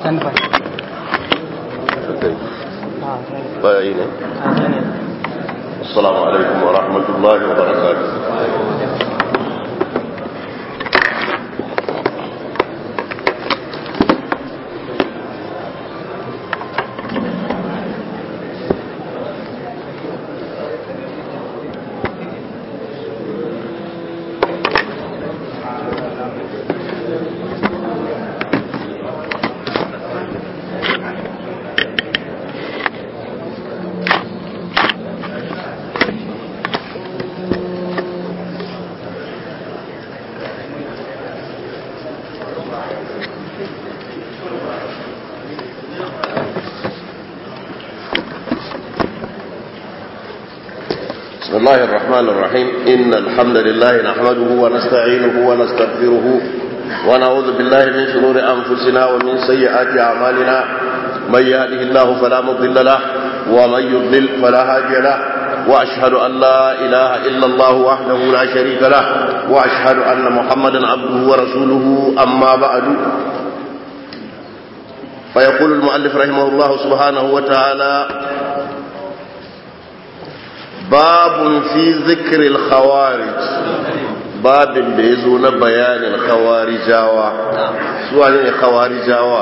standby bayi ne assalamu alaikum wa rahmatullahi wa barakatuh بسم الله الرحمن الرحيم إن الحمد لله نحمده ونستعينه ونستغفره ونعوذ بالله من شرور أنفسنا ومن سيئات أعمالنا من يهده الله فلا مضل له ومن يضلل فلا هادي له وأشهد أن لا إله إلا الله وحده لا شريك له وأشهد أن محمدا عبده ورسوله أما بعد فيقول المؤلف رحمه الله سبحانه وتعالى باب في ذكر الخوارج باب da ya zo na bayanin khawarijawa suwa ne khawarijawa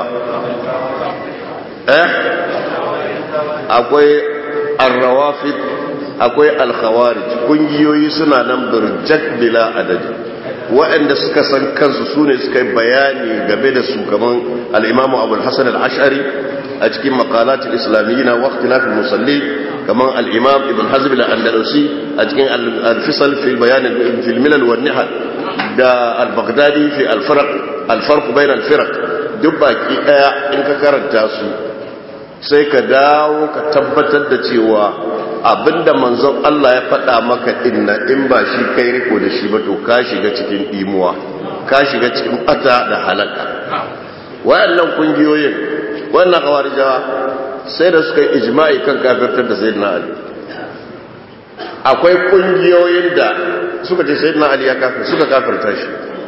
eh akwai arrawafid akwai alkhawarij kungiyoyi suna nan birjak bila adadi waɗanda suka san kansu su ne suka yi bayani game da su kaman al'imamu abu hassan al'ashari a cikin makalatin islamiyyi na waktilafin musalli kaman al'imam ibn hazm al'andalusi a cikin al-fisal fil bayanin filmilal wa nihal da al-baghdadi fi al-farq bayan al-firak duk baki ɗaya in ka karanta su sai ka dawo ka tabbatar da cewa abinda manzon Allah ya faɗa maka inna in ba shi kai riko da shi ba to ka shiga cikin imuwa ka shiga cikin bata da halaka wayannan kungiyoyin wannan kawarijawa sai da suka yi ijma'i kan kafirtar da sayyidina Ali akwai kungiyoyin da suka ce sayyidina Ali ya kafir suka kafirta shi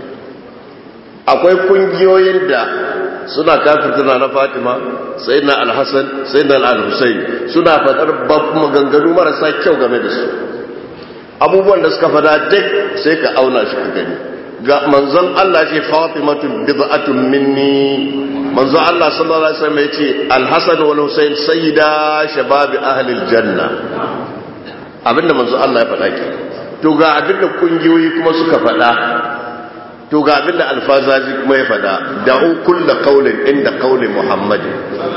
akwai kungiyoyin da suna kafirta na Fatima sayyidina Al-Hasan sayyidina Al-Husayn suna fadar maganganu marasa kyau game da su abubuwan da suka fada duk sai ka auna shi ka gani ga manzon Allah ce Fatimatu bid'atun minni manzon Allah sallallahu alaihi wasallam yace Al-Hasan wal Husayn sayyida shabab ahli al-janna abinda manzon Allah ya faɗa ke to ga abinda kungiyoyi kuma suka faɗa to ga abinda alfazazi kuma ya fada da'u kulla qaulin inda qauli muhammadin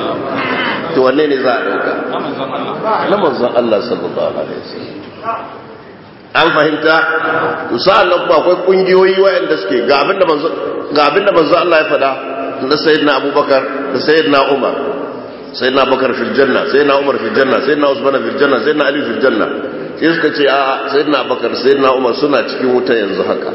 to wanne ne za a dauka na manzon Allah sallallahu alaihi wasallam an fahimta to sa'an nan kuma akwai kungiyoyi waɗanda suke ga abinda manzon ga abinda manzon Allah ya fada na sayyidina Abubakar da sayyidina Umar sayyidina Abubakar fil janna sayyidina Umar fil janna sayyidina Usman fil janna sayyidina Ali fil janna sai suka ce a sayyidina Abubakar sayyidina Umar suna cikin wuta yanzu haka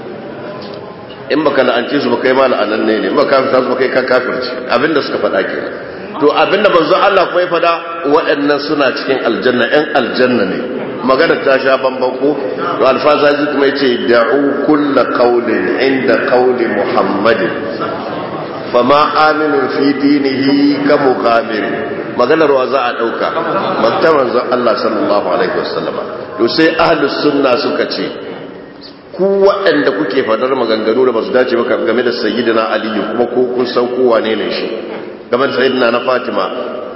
in baka la'ance su baka yi ma la'ananne ne baka kafirta su baka yi kan kafirci abinda suka faɗa kenan to abinda manzo Allah kuma ya faɗa waɗannan suna cikin aljanna ƴan aljanna ne magana ta sha bamban ko to alfazazi kuma yace da'u kulla qawlin inda qawli muhammadin fama aminu fi dinihi ka muqamir maganar wa za a dauka makta manzo Allah sallallahu alaihi wasallama to sai ahlus sunna suka ce ku waɗanda kuke fadar maganganu da ba su dace ba game da sayyidina aliyu kuma ko kun san kowa ne ne shi game da sayyidina na fatima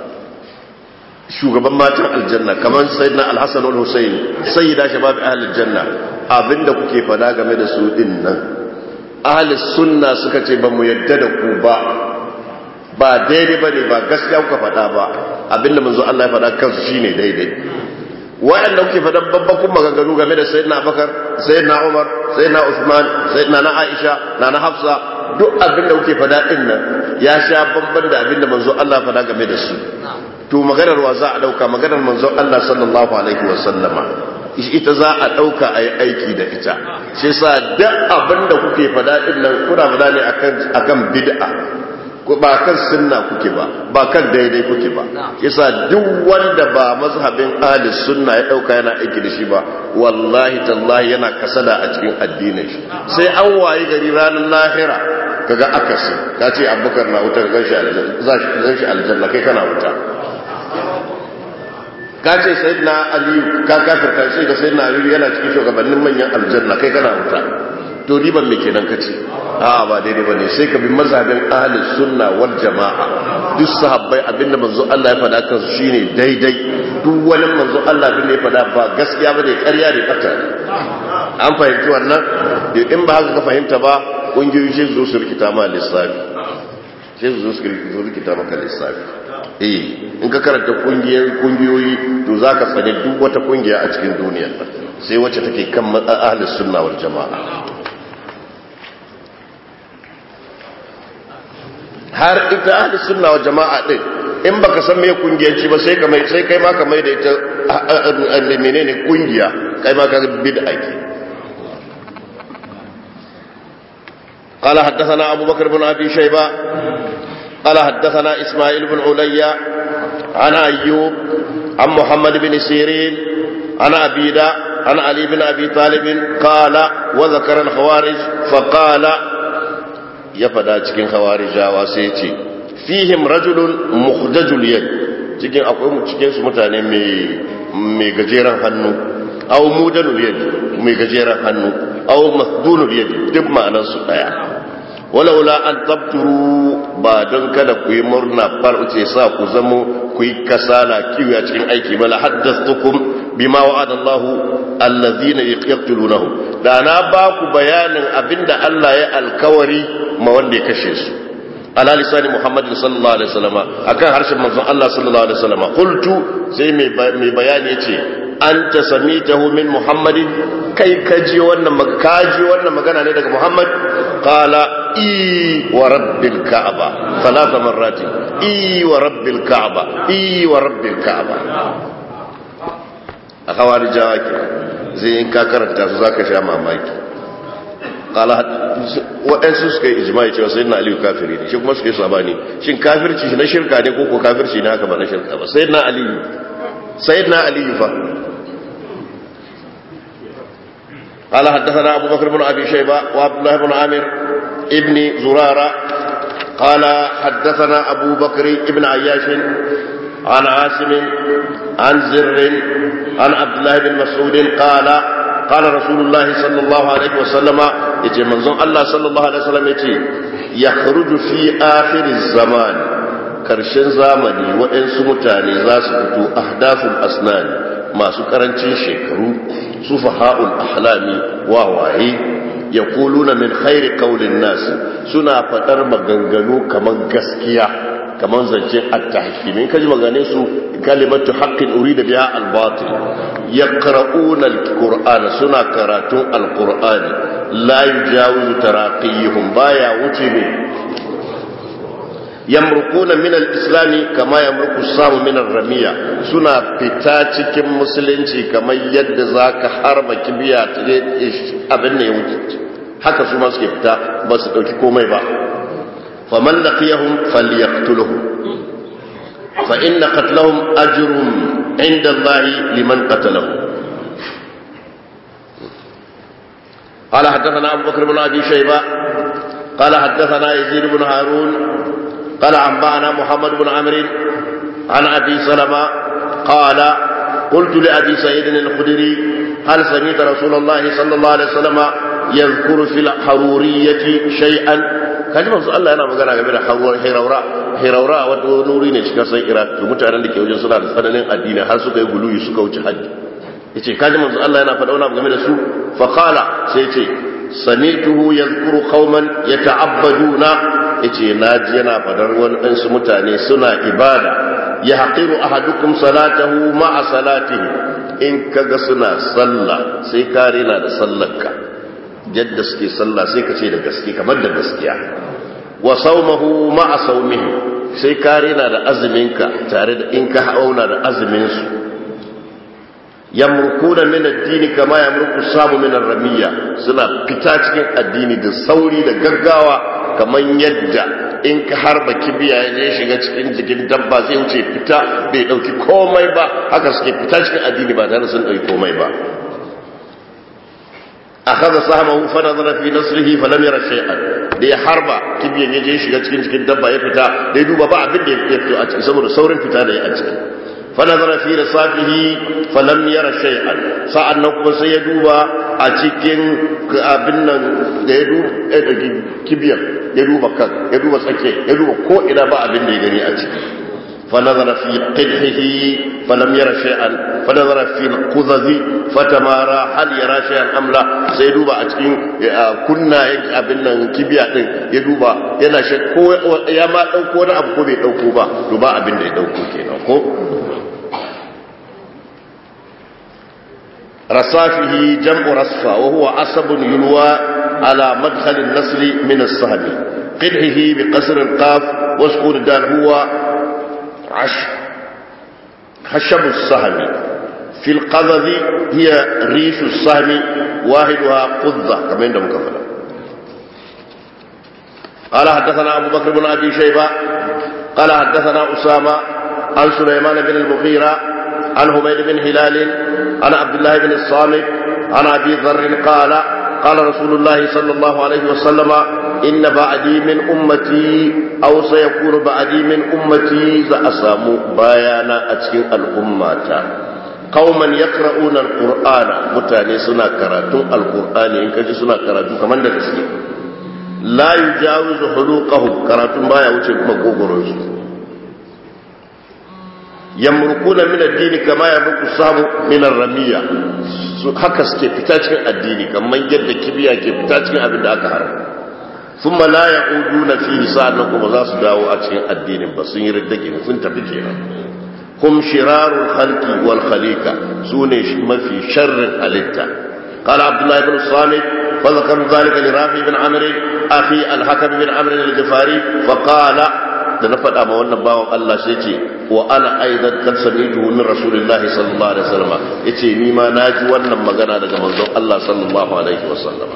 shugaban matan aljanna kamar sayyidina alhassan wal husayn sayyida shabab ahlul janna abinda kuke fada game da su din nan ahlus sunna suka ce ba mu yadda da ku ba ba daidai bane ba gaskiya kuka fada ba abinda manzo Allah ya fada kansu shine daidai wa'anda kuke faɗan babbakun maganganu game da sayyidina abakar sayyidina umar sayyidina usman sayyidina na aisha na na hafsa duk abinda kuke faɗa din nan ya sha bamban da abinda manzo Allah faɗa game da su to maganar wa za a dauka maganar manzo Allah sallallahu alaihi wa sallama ita za a dauka ayi aiki da ita shi yasa duk abinda kuke faɗa din nan kuna faɗa ne akan akan bid'a ba kan sunna kuke ba ba kan daidai kuke ba yasa duk wanda ba mazhabin ahli sunna ya dauka yana aiki da shi ba wallahi tallahi yana kasada a cikin addinin shi sai an wayi gari ranar lahira kaga akasi ka ce abubakar na wuta gan shi aljanna kai kana wuta ka ce sai na aliyu ka kafirta sai ga sai na aliyu yana cikin shugabannin manyan aljanna kai kana wuta to riban me kenan ka ce a ba daidai ba ne sai ka bi mazhabin ahli sunna wal jama'a duk sahabbai abinda manzo Allah ya faɗa kansu shine daidai duk wani manzo Allah abinda ya faɗa ba gaskiya ba ne ƙarya ne fata an fahimci wannan in ba haka ka fahimta ba kungiyoyi sai zo su rikita ma lissafi sai su zo su rikita maka lissafi eh in ka karanta kungiyoyi to za ka tsane duk wata kungiya a cikin duniyar sai wacce take kan ahlus sunna wal jama'a har ita ahlus sunna wal jama'a din in baka san me kungiyanci ba sai ka mai sai kai ma ka mai da ita menene kungiya kai ma ka bid'a ke قال حدثنا أبو بكر بن أبي شيبة قال حدثنا إسماعيل بن عليا عن أيوب عن محمد بن سيرين عن أبيدا عن علي بن أبي طالب قال وذكر الخوارج فقال يفدا cikin khawarijawa sai ce fihim rajulun mukhdajul yad cikin akwai cikin su mutane mai mai gajeren hannu aw mudanul yad mai gajeren hannu aw masdunul yad duk ma'anar su daya walaula an tabturu ba don kada ku yi murna farce sa ku zamo ku yi kasala kiwo a cikin aiki ba la haddathukum bima wa'ada Allah allazina yaqtulunahu da na ba ku bayanin abinda Allah ya alkawari ma wanda ya kashe su ala lisani Muhammad sallallahu alaihi wasallam akan harshen manzon Allah sallallahu alaihi wasallam qultu sai mai bayani yace anta samitahu min Muhammadin kai kaji wannan kaji wannan magana ne daga Muhammad qala i wa rabbil ka'aba thalatha marrati i wa rabbil ka'aba i wa rabbil ka'aba a kawari jawa ke zai in ka karanta su zaka sha mamaki qala waɗansu suka yi ijma'i cewa sayyidina aliyu kafiri ne shi kuma suka yi sabani shin kafirci na shirka ne ko ko kafirci ne haka ba na shirka ba sayyidina aliyu sayyidina aliyu fa قال حدثنا أبو بكر بن أبي شيبة وعبد الله بن عامر ابن زرارة قال حدثنا أبو بكر ابن عياش عن عاصم عن زر عن عبد الله بن مسعود قال قال رسول الله صلى الله عليه وسلم يتي منظوم الله صلى الله عليه وسلم يتي يخرج في آخر الزمان karshen zamani waɗansu mutane za su fito ahdaful asnani masu karancin shekaru sufaha'ul ahlami wawaye ya kuluna min khairi kaulin nasu suna faɗar maganganu kamar gaskiya kamar zancen attahkimi kaji magane su kalimatu haqqin urida biha al-batil yaqra'una al-qur'an suna karatun al-qur'ani la yujawizu taraqiyuhum baya wuce ne yamrukuna min al-islam kama yamruku samu min ar-ramiya suna fita cikin musulunci kamar yadda zaka harba kibiya abin ne ya wuce haka su ma suke fita ba su dauki komai ba faman laqiyahum falyaqtuluhum fa inna qatlahum ajrun inda Allah liman qatalahum قال حدثنا أبو بكر بن أبي شيبة قال حدثنا يزيد بن هارون قال أنبأنا محمد بن عمرو عن أبي سلمة قال قلت لأبي سعيد الخدري هل سمعت رسول الله صلى الله عليه وسلم يذكر في الحرورية شيئا kaji manzo Allah yana magana game da hiraura hiraura wata nuri ne cikin san Iraq to mutanen da ke wajen suna da tsananin addini har suka yi guluyi suka wuce haddi yace kaji manzo Allah yana faɗa wani game da su fa qala sai yace sami'tuhu yadhkuru qauman yata'abbaduna yace naji yana fadar waɗansu mutane suna ibada ya haqiru ahadukum salatahu ma'a salatihi in kaga suna sallah sai ka rena da sallarka yadda suke sallah sai ka ce da gaske kamar da gaskiya wa saumahu ma'a saumihi sai ka rena da azuminka tare da in ka auna da azumin su yamrukuna min addini kama yamruku samu min ramiya suna fita cikin addini da sauri da gaggawa kamar yadda in ka harba kibiya ya shiga cikin jikin dabba zai wuce fita bai dauki komai ba haka suke fita cikin addini ba tare sun dauki komai ba akhadha sahmahu fa nazara fi nasrihi fa lam yara shay'an da ya harba kibiyan ya je shiga cikin cikin dabba ya fita da ya duba ba abin da ya fito a ciki saboda saurin fita da ya a ciki fa nazara fi rasafihi fa lam yara shay'an sa'an nan kuma sai ya duba a cikin abin nan da ya duba kibiyan ya duba kan ya duba tsake ya duba ko ina ba abin da ya gani a ciki فنظر في قدحه فلم ير شيئا فنظر في القذذ فتمارى هل يرى شيئا ام لا sai duba a cikin kunna abin nan kibiya din ya duba yana shi ko ya ma dauko wani abu ko bai dauko ba to ba abin da ya dauko kenan ko رصافه جمع رصفة وهو عصب يلوى على مدخل النسل من السهم قدحه بقصر القاف وسكون الدال هو عش خشب السهم في القذذ هي ريش السهم واحدها قذة كما عندهم كفلا قال حدثنا أبو بكر بن أبي شيبة قال حدثنا أسامة عن سليمان بن المغيرة عن حميد بن هلال عن عبد الله بن الصامت عن أبي ذر قال قال رسول الله صلى الله عليه وسلم إن بعدي من أمتي أو سيكون بعدي من أمتي زأسام بيانا أتكين الأمة قوما يقرؤون القرآن متاني سنة كراتون القرآن إن كجي سنة كراتون كمان درسي لا يجاوز حلوقهم كراتون بايا وچه مقوبرون yamrukuna min addini kama yamruku samu min ramiya su haka suke fita cikin addini kamar yadda kibiya ke fita cikin abin da aka haram thumma la ya'uduna fihi sa'annan kuma za su dawo a cikin addinin ba sun yi riddage sun tafi kenan hum shirarul khalqi wal khaliqa sune mafi sharrin halitta قال عبد الله بن الصامت فذكر ذلك لرافي بن عمرو اخي الحكم بن عمرو الجفاري فقال da na faɗa ma wannan bawan Allah sai ce wa ana aidan kan samitu min rasulillahi sallallahu alaihi wasallam yace ni ma naji wannan magana daga manzon Allah sallallahu alaihi wasallam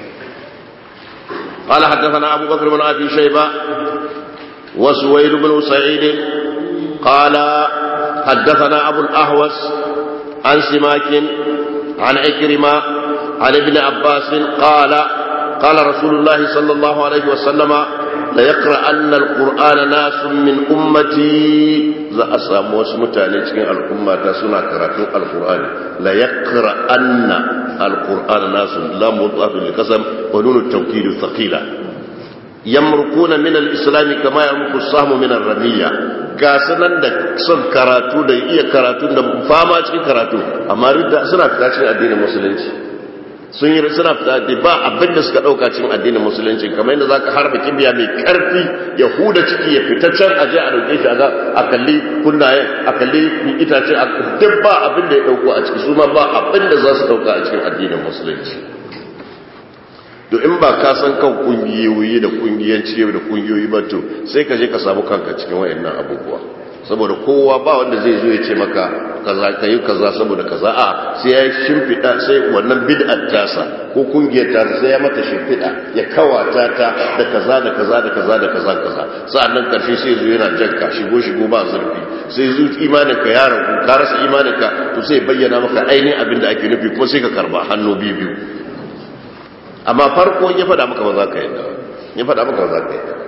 قال حدثنا أبو بكر بن أبي شيبة وسويد بن سعيد قال حدثنا أبو الأهوس عن سماك عن عكرمة عن ابن عباس قال قال رسول الله صلى الله عليه وسلم ليقرأن القرآن ناس من أمتي za a samu wasu mutane cikin al'umma ta suna karatun alkur'ani la yaqra'anna alqur'ana nasu la mudafin li qasam wa nunu tawkid thaqila yamrukuna min al-islam kama yamruku sahmu min ar-ramiyya ga sanan da son karatu da iya karatu da fama cikin karatu amma ridda suna fita cikin addinin musulunci sun yi suna fita da ba abin da suka dauka cikin addinin musulunci kamar yadda zaka harba kibiya mai karfi ya huda ciki ya fita can aje a dauke shi a a kalli kunnayen a kalli itace a duk ba abin da ya dauko a ciki su ma ba abin da za su dauka a cikin addinin musulunci to in ba ka san kan kungiyoyi da kungiyanci da kungiyoyi ba to sai ka je ka samu kanka cikin wayannan abubuwa saboda kowa ba wanda zai zo ya ce maka kaza kai kaza saboda kaza a sai ya shimfida sai wannan bid'ar tasa ko kungiyar ta sai ya mata shimfida ya kawata ta da kaza da kaza da kaza da kaza kaza sa'annan karshe sai zo yana janka shigo shigo ba zurfi sai zo imanin ka ya ragu ka rasa imanin ka to sai bayyana maka ainihin abin da ake nufi kuma sai ka karba hannu biyu biyu amma farko ya faɗa maka ba za ka yadda ya faɗa maka ba za ka yadda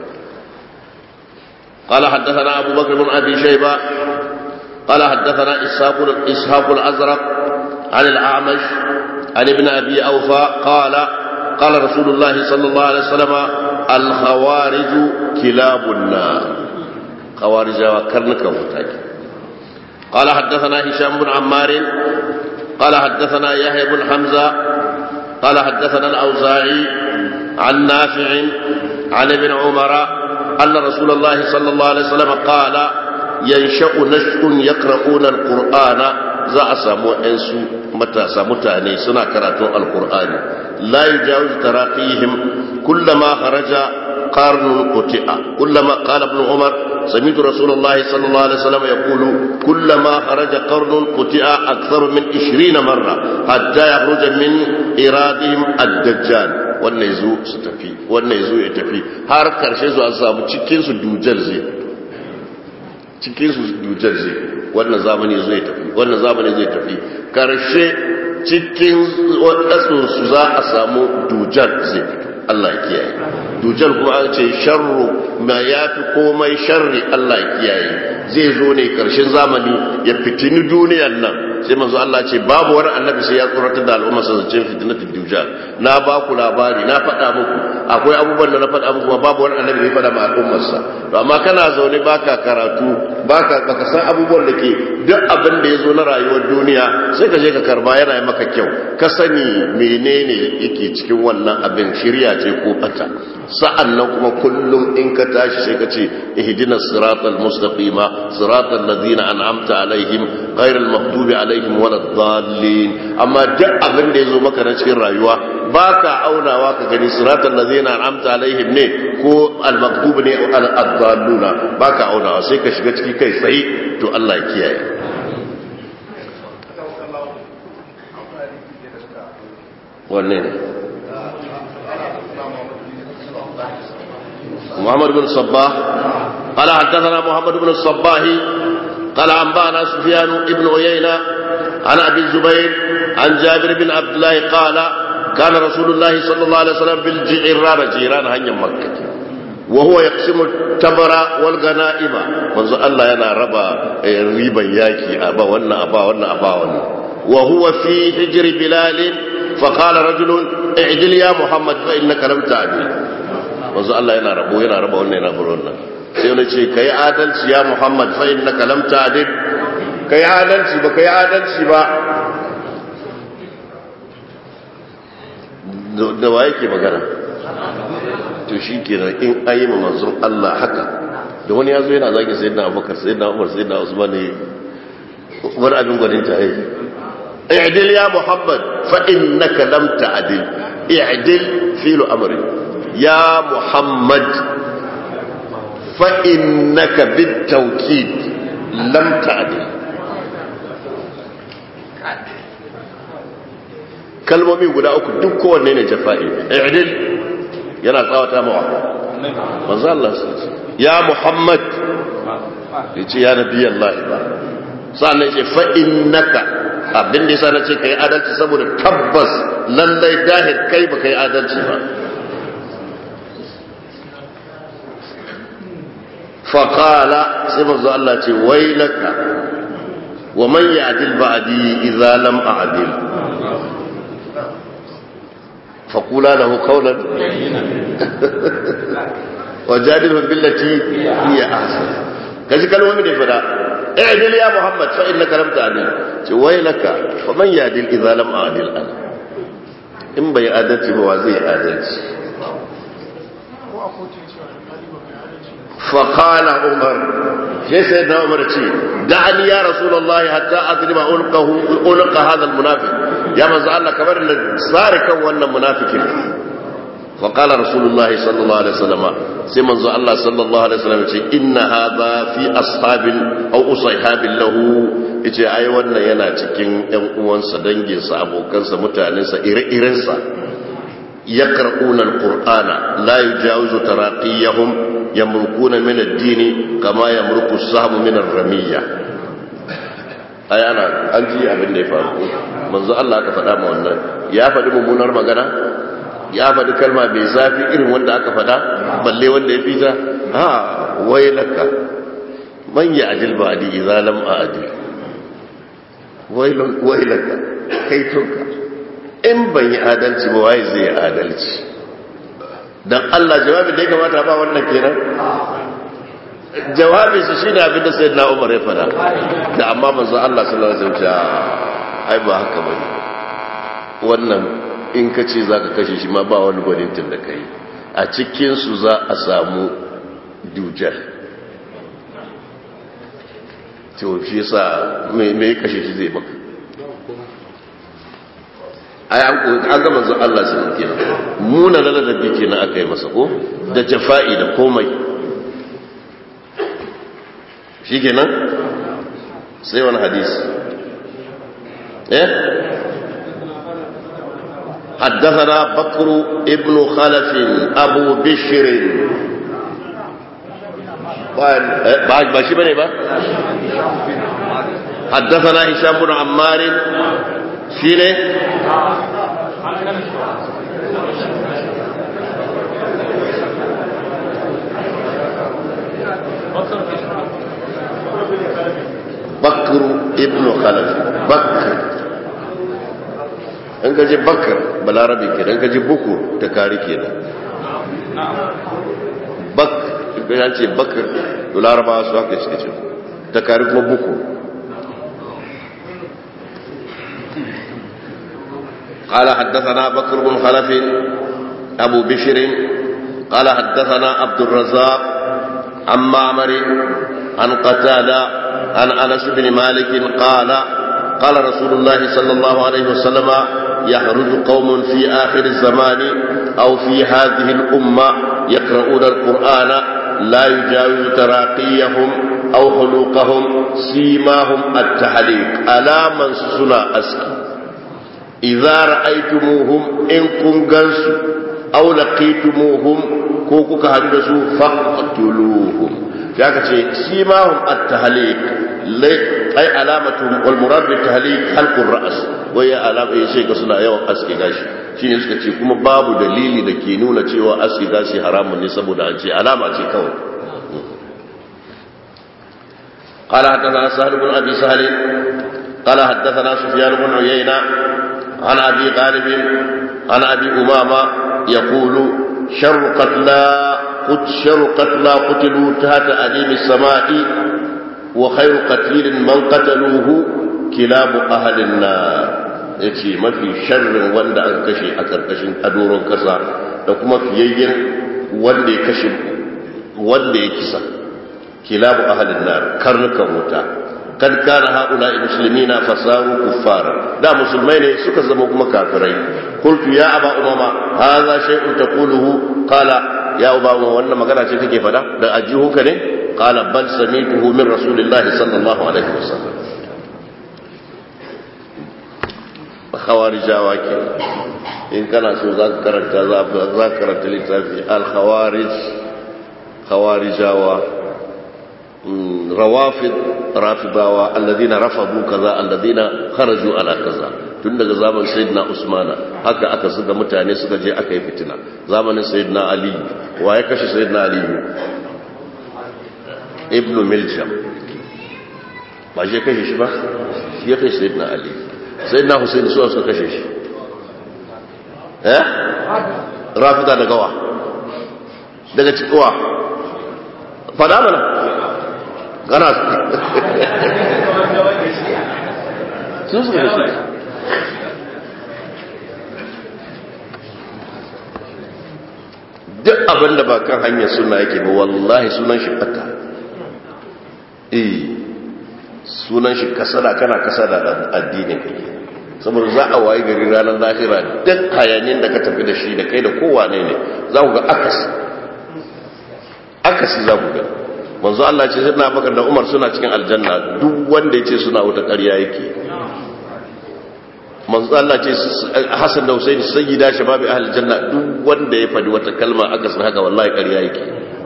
قال حدثنا أبو بكر بن أبي شيبة قال حدثنا إسحاق إسحاق الأزرق عن الأعمش عن ابن أبي أوفى قال قال رسول الله صلى الله عليه وسلم الخوارج كلاب النار خوارج وكرنك وتاج قال حدثنا هشام بن عمار قال حدثنا يحيى بن حمزة قال حدثنا الأوزاعي عن نافع عن ابن عمر أن رسول الله صلى الله عليه وسلم قال ينشأ نشء يقرؤون القرآن za a samu ‘yansu matasa mutane suna karatun alkur'ani la yi jawo taraqihim kullama kharaja qarnun quti'a kullama qala ibn umar sami'tu rasulullah sallallahu alaihi wasallam yaqulu kullama kharaja qarnun quti'a akthar min 20 marra hatta yakhruja min iradihim ad-dajjal wannan yazo su tafi wannan yazo ya tafi har karshe zuwa samu cikin su dujal zai cikin su dujal zai wannan zamani zai tafi wannan zamani zai tafi karshe cikin su za a samu dujar zai fito Allah ya kiyaye dujar kuma an ce sharru ma ya fi komai sharri Allah ya kiyaye zai zo ne karshen zamani ya fitini duniyan nan sai manzo Allah ce babu wani annabi sai ya tsoratar da al'umma sa zancen fitnatul dujal na ba ku labari na faɗa muku akwai abubuwan da na faɗa muku ba babu wani annabi da ya faɗa ma al'ummar sa to amma kana zaune baka karatu baka baka san abubuwan da ke duk abin da ya zo na rayuwar duniya sai ka je ka karba yana yi maka kyau ka sani menene yake cikin wannan abin shirya ce ko bata sa'an nan kuma kullum in ka tashi sai ka ce ihdina siratal mustaqima siratal ladzina an'amta alaihim ghairil maghdubi alaihim waladdallin amma duk abin da yazo maka na cikin rayuwa baka aunawa ka gani siratal ladzina an'amta alaihim ne ko al maghdubi ne al dalluna baka aunawa sai ka shiga ciki kai tsaye to Allah ya kiyaye wanne ne محمد بن الصباح قال حدثنا محمد بن الصباح قال أنبأنا سفيان بن عيينة عن أبي الزبير عن جابر بن عبد الله قال كان رسول الله صلى الله عليه وسلم بالجيران جيران هنيا مكة وهو يقسم التمر والغنائم منذ الله ينا ربا ريبا ياكي أبا ونا أبا ونا أبا ونا وهو في حجر بلال فقال رجل اعدل يا محمد فإنك لم تعدل manzo Allah yana rabo yana raba wannan yana bar wannan sai wani ce kai adalci ya Muhammad fa innaka lam ta'dil kai adalci ba kai adalci ba da wa yake magana to shi kenan in ayi ma manzon Allah haka da wani yazo yana zagi sayyidina Abubakar sayyidina Umar sayyidina Usman ne wani abin gwanin ta yi i'dil ya Muhammad fa innaka lam ta'dil i'dil fi'lu amri يا محمد فإنك بالتوكيد لم تعدل kalmomi guda uku duk kowanne ne jafa'i i'dil yana tsawata mawa manzo Allah ya Muhammad yace ya nabi Allah ba sannan yace fa innaka abin da yasa nace kai adalci saboda tabbas lallai dahir kai ba kai adalci ba فقال سيما الله تي ويلك ومن يعدل بعدي إذا لم أعدل فقولا له قولا وجادلهم بالتي هي أحسن كذي كلمة من فدا اعدل يا محمد فإنك لم تعدل ويلك ومن يعدل إذا لم أعدل أنا إن بي أدتي هو زي أدتي فقال عمر شيء سيدنا عمر شيء دعني يا رسول الله حتى أضرب عنقه عنق هذا المنافق يا من الله كبر سارك وانا منافق فقال رسول الله صلى الله عليه وسلم سيما الله صلى الله عليه وسلم إن هذا في أصحاب أو أصحاب له yace ai wannan yana cikin ƴan uwansa danginsa abokansa mutanensa ire-irensa yaqra'una alqur'ana la yujawizu taraqiyahum yamrukuna min ad-din kama yamruku as-sahmu min ar-ramiyya ai ana an ji abin da ya faru manzo Allah aka faɗa ma wannan ya faɗi mummunar magana ya faɗi kalma mai zafi irin wanda aka faɗa balle wanda ya fita ha wailaka man ya'dil ba'di idza lam a'dil wailun wailaka kai tonka in ban yi adalci ba waye zai yi adalci dan Allah jawabin da ya kamata ba wannan kenan jawabin su shine abin da sayyidina Umar ya fada da amma manzo Allah sallallahu alaihi wasallam ai ba haka bane wannan in ka ce zaka kashe shi ma ba wani gwanintin da kai a cikin su za a samu dujal to shi yasa me me kashe shi zai maka ai an ga manzon Allah sun kenan muna ladabi kenan aka yi masa ko da jafa'i da komai shikenan sai wani hadisi eh حدثنا بكر ابن خلف ابو بشر بعد ماشي بني با حدثنا هشام بن عمار shi ne bakru ibn khalaf bakr in gaji bakr balarabi ke dan gaji buku ta kari ke nan bak ya ce bakr da larabawa su haka suke ce ta kari kuma buku قال حدثنا بكر بن خلف أبو بشر قال حدثنا عبد الرزاق عن معمر عن قتادة عن أنس بن مالك قال قال رسول الله صلى الله عليه وسلم يخرج قوم في آخر الزمان أو في هذه الأمة يقرؤون القرآن لا يجاوز تراقيهم أو خلوقهم سيماهم التحليق ألا من سنا أسكي إذا رأيتموهم إن كنغنسوا أو لقيتموهم كوكوك هدسوا فاقتلوهم شاكا شيء سيماهم التهليك أي علامة والمراد بالتهليك حلق الرأس وهي علامة يشيك سنة يوم أسكي غاشي shine suka ce kuma babu dalili da ke nuna cewa aski gashi haramun ne saboda an ce alama ce kawai قال حدثنا سهل بن ابي سهل قال حدثنا سفيان بن عيينه عن أبي غالب عن أبي أمامة يقول شر قتلى قد شر قتلى قتلوا تحت أديم السماء وخير قتيل من قتلوه كلاب أهل النار yace mafi sharrin wanda aka kashe a karkashin adoron kasa da kuma fiyayyen wanda ya kashe wanda ya kisa kilabu ahalin nar karnukan wuta kad kana haula muslimina fasaru kuffara da musulmai ne suka zama kuma kafirai qultu ya aba umama hadha shay'un taquluhu qala ya aba umama wannan magana ce kake fada da ajihuka ne qala bal samituhu min rasulillahi sallallahu alaihi wasallam khawarijawa ke in kana so za ka karanta za ka karanta littafi al-khawarij khawarijawa rawafid rafidawa alladhina rafadu kaza alladhina kharaju ala kaza tun daga zaman sayyidina usmana haka aka zuga mutane suka je aka yi fitina zamanin sayyidina ali wa ya kashe sayyidina ali ibn miljam ba je kashe shi ba shi ya kashe sayyidina ali sayyidina husaini su suka kashe shi eh rafida daga wa daga cikowa fada mana gana su suka kashe duk abin da ba kan hanyar suna yake ba wallahi sunan shi ɓata eh sunan shi kasada kana kasada addinin kake saboda za a wayi gari ranar lahira duk hayanin da ka tafi da shi da kai da kowane ne za ku ga akasi akasi za ku ga manzo Allah ce sai na bakar da Umar suna cikin aljanna duk wanda ya ce suna wuta ƙarya yake manzo Allah ce Hassan da Husaini sayyida shababi ahli janna duk wanda ya fadi wata kalma aka san haka wallahi ƙarya yake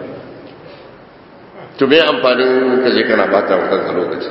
to me amfanin ka je kana bata wa kanka lokaci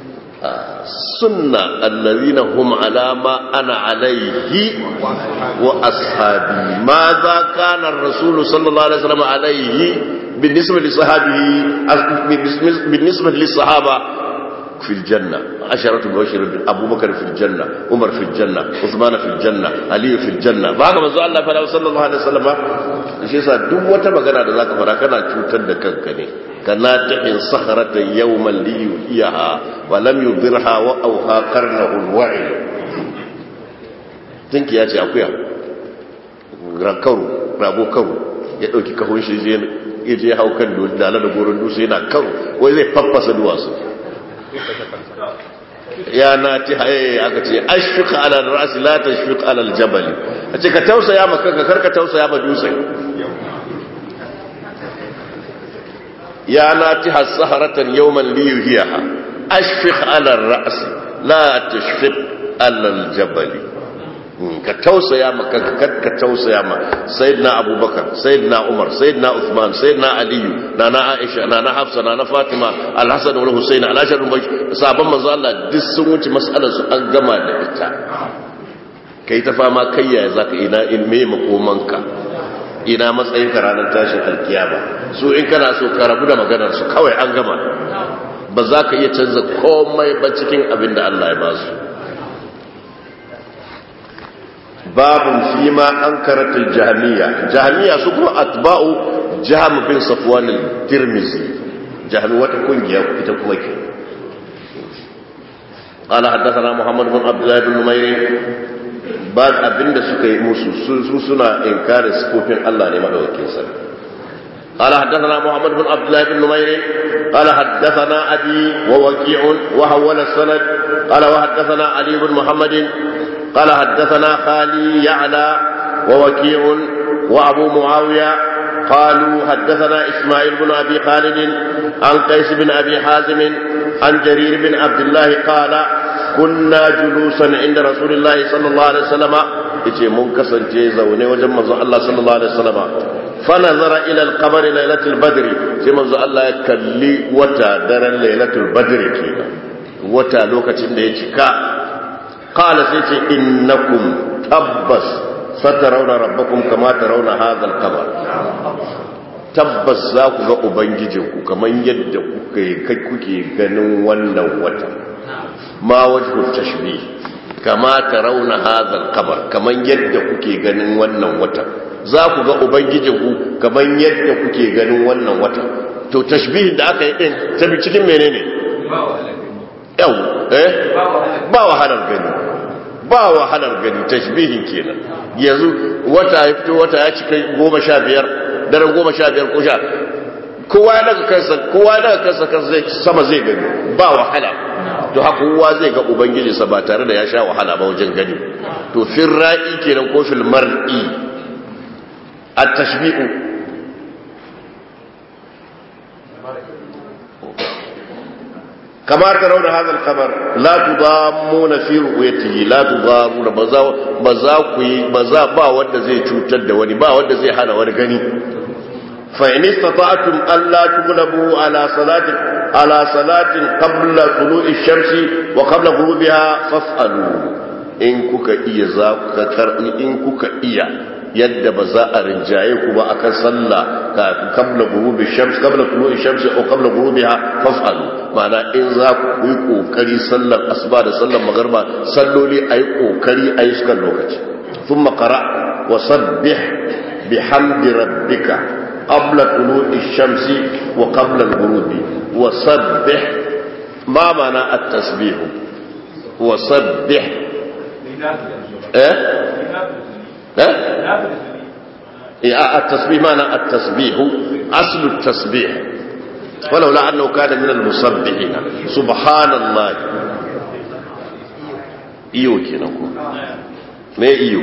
sunna allazina hum ala ma ana alaihi wa ashabi ma za kana ar-rasul sallallahu alaihi wasallam alaihi بالنسبه لصحابه بالنسبه للصحابه في الجنة عشرة مبشر أبو بكر في الجنة عمر في الجنة عثمان في الجنة علي في الجنة بعد ما زال الله فلا صلى الله عليه وسلم shi yasa duk wata magana da zaka fara kana cutar da kanka ne kana tahin sakharata yawman li yuhiha wa lam yudirha wa awha qarnahu alwa'i tinki ya ce akuya rakaru rabo karu ya dauki kahon shi je ya je hau kan dala da goron dutse yana karu wai zai faffasa duwatsu ya na ti haye aka ce ashfiqa ala ra'si la tashfiq ala aljabal a ce ka tausaya maka ka karka tausaya ma dutse ya na ti hasaharatan yawman li yuhiha ashfiq ala ra'si la tashfiq ala aljabal ka tausaya ma ka ka tausaya ma sayyidina abubakar sayyidina umar sayyidina uthman sayyidina aliyu nana aisha nana hafsa nana fatima alhasan wal husayn alashar sabon manzo Allah duk sun wuce mas'alar su an gama da ita kai ta fama kai yaya zaka ina in me makomanka ina matsayin ka ranar tashin alkiyama su in kana so ka rabu da maganar su kawai an gama ba za ka iya canza komai ba cikin abin da Allah ya ba su babun fi ma an karatul jahmiya jahmiya su kuma atba'u jahm bin safwan al-tirmizi jahmi wata kungiya ita kuma ke قال حدثنا محمد بن عبد الله بن نمير بعد abinda suka yi musu su suna inkari sifofin Allah ne madaukakin sa قال حدثنا محمد بن عبد الله بن نمير قال حدثنا ابي ووكيع وحول السند قال وحدثنا علي بن محمد قال حدثنا خالي يعلى ووكيع وابو معاويه قالوا حدثنا اسماعيل بن ابي خالد عن قيس بن ابي حازم عن جرير بن عبد الله قال كنا جلوسا عند رسول الله صلى الله عليه وسلم yace mun kasance zaune wajen manzon Allah sallallahu alaihi wasallam fa nazara ila al-qamari lailatul badr sai manzon Allah ya kalli wata daren lailatul badr kenan wata lokacin da ya cika qala sai ce innakum tabbas satarawna rabbakum kama tarawna hadha al-qamar tabbas za ku ga ubangijinku kamar yadda kuke kuke ganin wannan wata ma wajhu tashbih kama tarawna hadha al-qamar kamar yadda kuke ganin wannan wata za ku ga ubangijinku kamar yadda kuke ganin wannan wata to tashbihin da aka yi din tabi cikin menene yau eh ba wahalar gani ba wahalar gani tashbihin kenan yanzu wata ya fito wata ya cika goma sha biyar daren goma sha biyar ko sha kowa daga kansa kowa daga kansa kansa sama zai gani ba wahala to haka kowa zai ga ubangijinsa ba tare da ya sha wahala ba wajen gani to fil ra'i kenan ko fil mar'i at-tashbi'u كما ترون هذا الخبر لا تضامون في رؤيته لا تضامون بزا بزا كوي بزا با wanda zai cutar da wani ba wanda zai hana wani gani fa in istata'tum alla tughlabu ala salatin ala salatin qabla tulu'i shamsi wa qabla ghurubiha faf'alu in kuka iya za ku in kuka iya yadda ba za a rinjaye ku ba akan sallah kafin kabla gurubi shams kabla tulu'i shamsi ko kabla gurubiha faf'alu ma'ana in za ku yi kokari sallar asuba da sallar magarba salloli ayi kokari ayi sukan lokaci thumma qara wa sabbih bihamdi rabbika qabla tulu'i shamsi wa qabla al-ghurubi wa sabbih ma ma'ana at-tasbih wa sabbih eh eh التسبيح معنى التسبيح أصل التسبيح ولولا أنه كان من المسبحين سبحان الله iyo kenan ko me iyo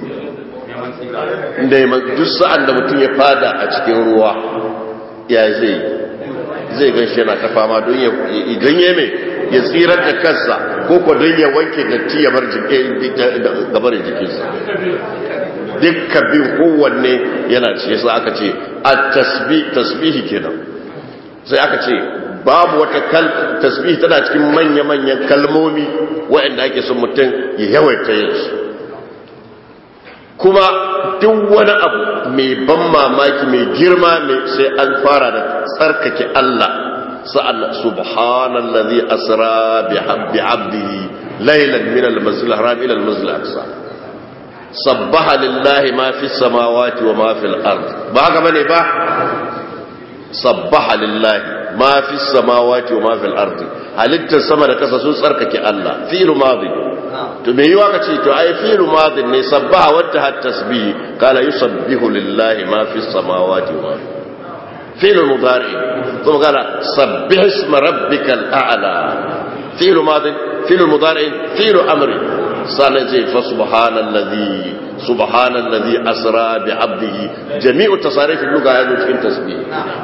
neman duk sa'an da mutum ya fada a cikin ruwa ya zai zai gan shi yana ta fama don ya idan ya mai ya tsirar da kansa ko ko don ya wanke datti ya bar gabarin jikinsa dukkan bin kowanne yana ce sai aka ce a tasbihi kenan sai aka ce babu wata kal tasbihi tana cikin manya-manyan kalmomi waɗanda ake son mutum ya yawaita yin su kuma duk wani abu mai ban mamaki mai girma mai sai an fara da tsarkake Allah sa'an subhanallazi asra bi abdihi laylan min al-masjid al-haram ila al-masjid al-aqsa sabbaha lillahi ma fi samawati wa ma fi al-ard ba haka bane ba sabbaha lillahi ma fi samawati wa ma fi al-ard halittar sama da kasa sun tsarkake Allah fi'lu madi to me yiwa kace to ai fi'lu madi ne sabbaha wata hat tasbih kala yusabbihu lillahi ma fi samawati wa ma fi fi'lu mudari kuma kala sabbih isma rabbikal a'la fi'lu madi fi'lu mudari fi'lu amri sannan ce fa subhanallazi subhanallazi asra bi abdihi jami'u tasarifin lugha ya zo cikin tasbih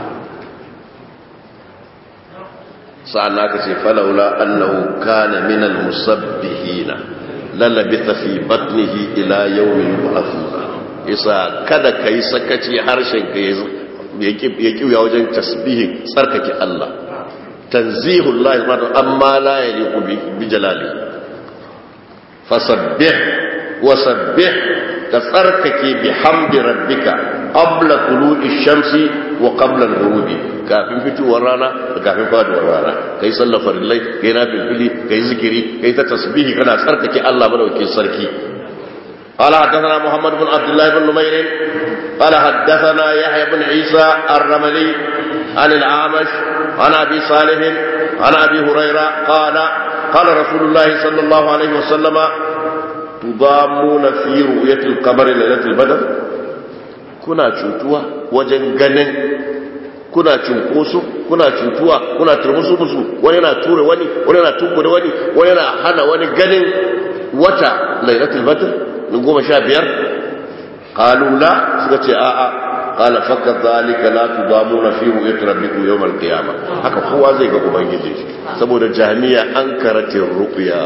sa'an aka ce falaula annahu kana min almusabbihina lalabitha fi batnihi ila yawmin yub'athuna isa kada kai sakaci harshen ka ya kiya wajen tasbihin tsarkake Allah tanzihullahi amma la yaliqu bi jalalihi fasabbih wasabbih ka tsarkake bihamdi rabbika qabla tulu'i shamsi wa qabla al-ghurubi kafin fitowar rana da kafin faduwar rana kai sallar farillai kai na filfili kai zikiri kai ta tasbihi kana tsarkake Allah madaukakin sarki قال حدثنا محمد بن عبد الله بن نمير قال حدثنا يحيى بن عيسى الرملي عن الأعمش عن أبي صالح عن أبي هريرة قال قال رسول الله صلى الله عليه وسلم تضامون في رؤية القمر ليلة البدر كنا cutuwa wajen ganin kuna cunkoso kuna cutuwa kuna turmusu musu wani na ture wani wani na tukure wani wani na hana wani ganin wata lailatul badr na goma sha biyar kalula suka ce a'a kala fakka zalika la tudamuna fi ru'yati rabbikum yawm al-qiyamah haka kowa zai ga ubangiji shi saboda jami'a an karatin ru'ya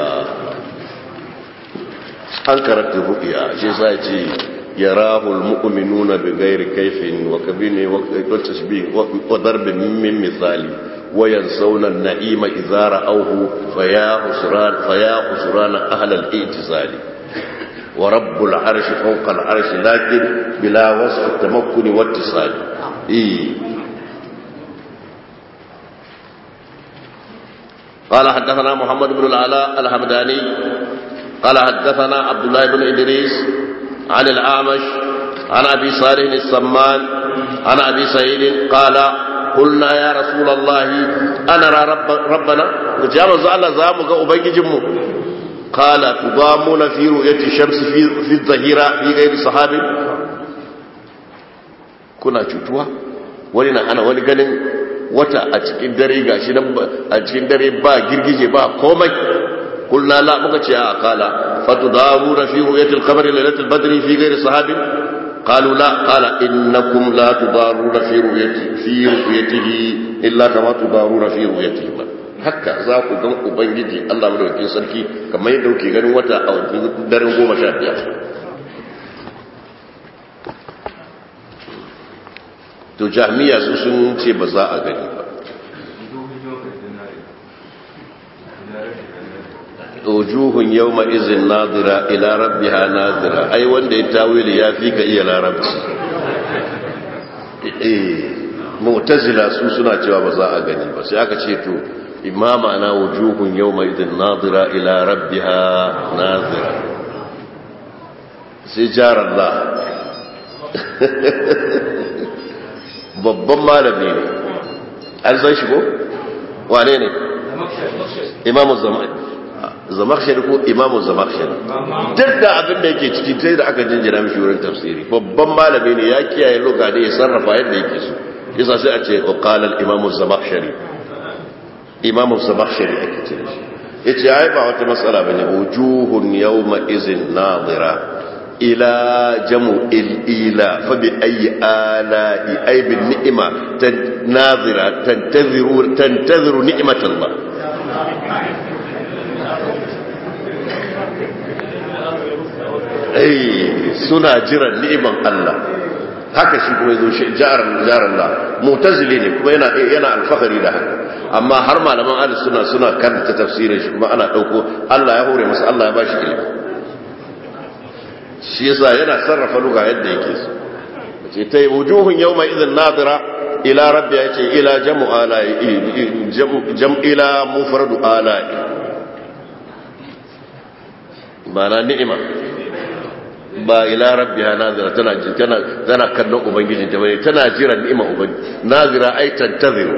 an karatin ru'ya shi sai ce yarahu al-mu'minuna bighairi kayfin wa kabini wa tashbih wa darb min misali وينسون النعيم إذا رأوه فيا خسران فيا خسران أهل الاعتزال ورب العرش فوق العرش لكن بلا وصف التمكن واتصال إيه. قال حدثنا محمد بن العلاء الحمداني قال حدثنا عبد الله بن إدريس عن الأعمش عن أبي صالح السمان عن أبي سعيد قال قلنا يا رسول الله أنا رب ربنا وجاء الله زامك أبنجمه قال تضامون في رؤية الشمس في, في الظهيرة في غير صحاب kuna cutuwa wani na hana wani ganin wata a cikin dare gashi nan a cikin dare ba girgije ba komai kulna la muka ce a kala fatudaruna fi ru'yatil qamari lailatul badri fi ghairi sahabin قالوا لا قال إنكم لا تضارون في رؤيته في رؤيته إلا كما تضارون في رؤيته haka za ku gan ubangiji Allah madaukakin sarki kamar yadda kuke ganin wata a daren goma sha biyar to jami'a su sun ce ba za a gani ba wujuhun yawma izin nadira ila rabbiha nadira ai wanda ya tawili ya fi ka iya larabci eh mu'tazila su suna cewa ba za a gani ba sai aka ce to imama na wujuhun yawma izin nadira ila rabbiha nadira sai jarallah babban malami ne an san shi ko wane ne imamu zamani zamakshari ko imamu zamakshari duk da abin da yake ciki sai da aka jinjina mishi wurin tafsiri babban malami ne ya kiyaye loga da ya sarrafa yadda yake so yasa sai a ce qala imamu zamakshari imamu zamakshari ake ce shi yace ai ba wata matsala bane wujuhun yawma izin nadira ila jamu ila fa bi ayi ala ay bin ni'ma nadira tantaziru tantaziru ni'matallah suna jiran ni'iman Allah haka shi kuma yazo shi jaran jaran Allah mu'tazili ne kuma yana yana alfahari da haka amma har malaman ahlus sunna suna karanta tafsirin shi kuma ana dauko Allah ya hore masa Allah ya bashi ilimi shi yasa yana sarrafa luga yadda yake so ce tai wujuhun yawma idhin nadira ila rabbi yace ila jam'u ala jam ila mufradu ala ma'ana ni'ima ba ila rabbiha nazira tana tana tana kallon ubangijin ta bane tana jira ni'ima ubangiji nazira ai tantaziru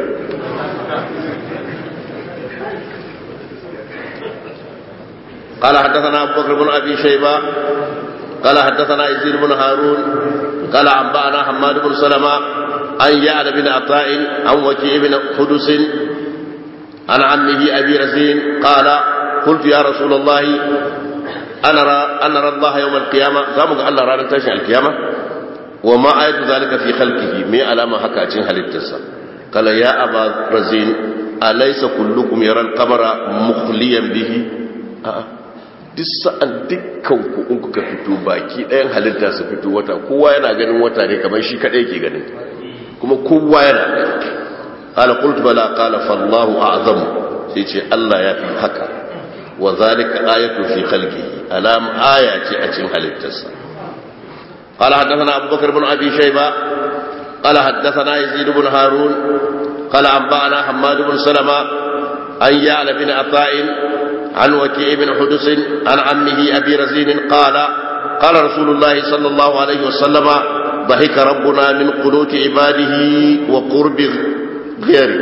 قال حدثنا ابو بكر بن ابي شيبه قال حدثنا يزيد بن هارون قال انبانا حماد بن سلمة عن يعلى بن عطاء عن وكيع بن قدس عن عمه ابي رزين قال قلت يا رسول الله أنا را أنا را الله يوم القيامة زامك الله رانا تاشي القيامة وما آية ذلك في خلقه مي علامة حكا أتين هلتسا قال يا أبا رزين أليس كلكم يرى القمر مخليا به آه. duk sa'an dukkanku in kuka fito baki ɗayan halitta su fito wata kowa yana ganin wata ne kamar shi kaɗai ke ganin kuma kowa yana gani ƙala ƙultu bala ƙala fallahu a'azamu sai ce Allah ya fi haka wa zalika ayatu fi khalqihi alam aya ce a cikin halittarsa قال حدثنا أبو بكر بن أبي شيبة قال حدثنا يزيد بن هارون قال أنبأنا حماد بن سلمة عن يعلى بن عطاء عن وكيع بن حدث عن عمه أبي رزين قال قال رسول الله صلى الله عليه وسلم ضحك ربنا من قنوت عباده وقرب غيره